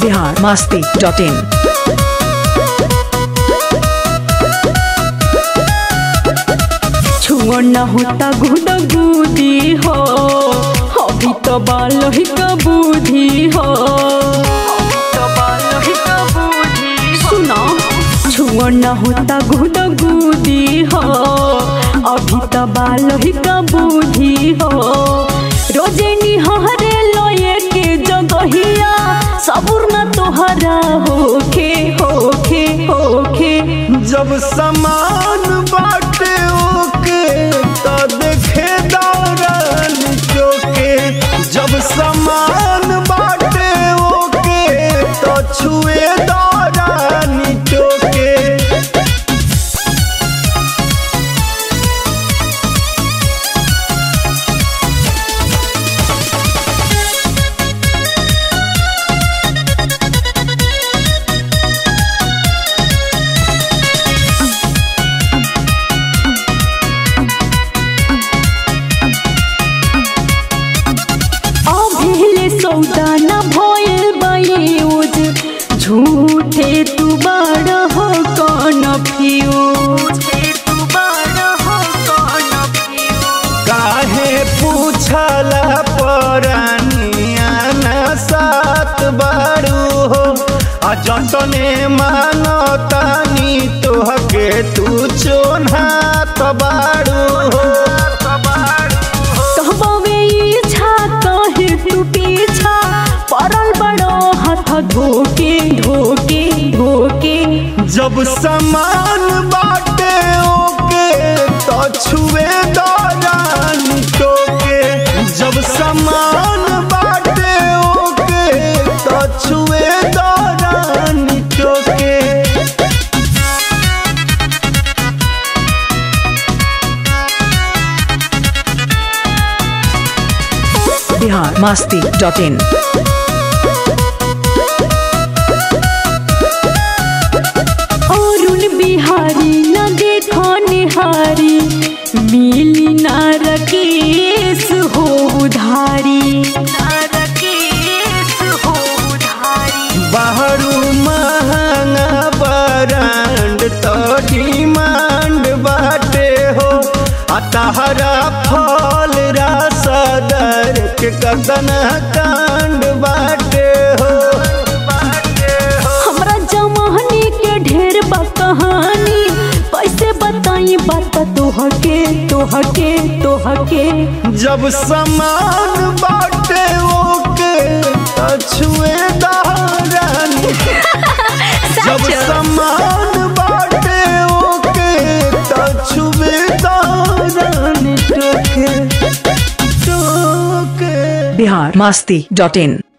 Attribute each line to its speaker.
Speaker 1: Bihar Masti dot इन
Speaker 2: छुआ न होता गुड गुदी हो अभी तो बाल ही का बुद्धि हो सुना छुआ न होता गुड गुदी हो अभी तो बाल ही का बुद्धि हो रोजे निहरे लोए के जगहिया सबुर न तोहरा होखे होखे होखे
Speaker 3: जब समान बाटे ओके तो देखे दौड़न चोके जब समान बाटे ओके तो छुए दौड़न चोके
Speaker 2: अभिले सौदा न भइल बयूज झूठे तू बड़ हो कौन फ्यूज
Speaker 3: काहे पूछला परानिया न सात बारू हो आ जतने मानतानी तोहके तू चोन्हा तबारू हो
Speaker 2: कहबे इच्छा कहे तू पीछा पड़ल बड़ो हाथ धोके धोके धोके
Speaker 3: जब समान बाटे ओके तो छुए दौरान टोके जब समान बाटे ओके तो छुए दौरान टोके
Speaker 1: बिहार मास्ती डॉट इन
Speaker 2: अरुण बिहारी न देखो निहारी मिली न रकेश हो उधारी
Speaker 3: बाहरू महंगा ब्रांड तो डिमांड बाटे हो आ तहरा फल रासदर के कदन कांड बाटे हो
Speaker 2: हमरा जमाने के ढेर बा कहानी कैसे बताई बात तोहके तोहके तोहके
Speaker 3: जब समान बाटे ओके तो छुए दारानी जब समान बाटे ओके तो छुए दारानी टोके टोके
Speaker 1: बिहार मास्ती डॉट इन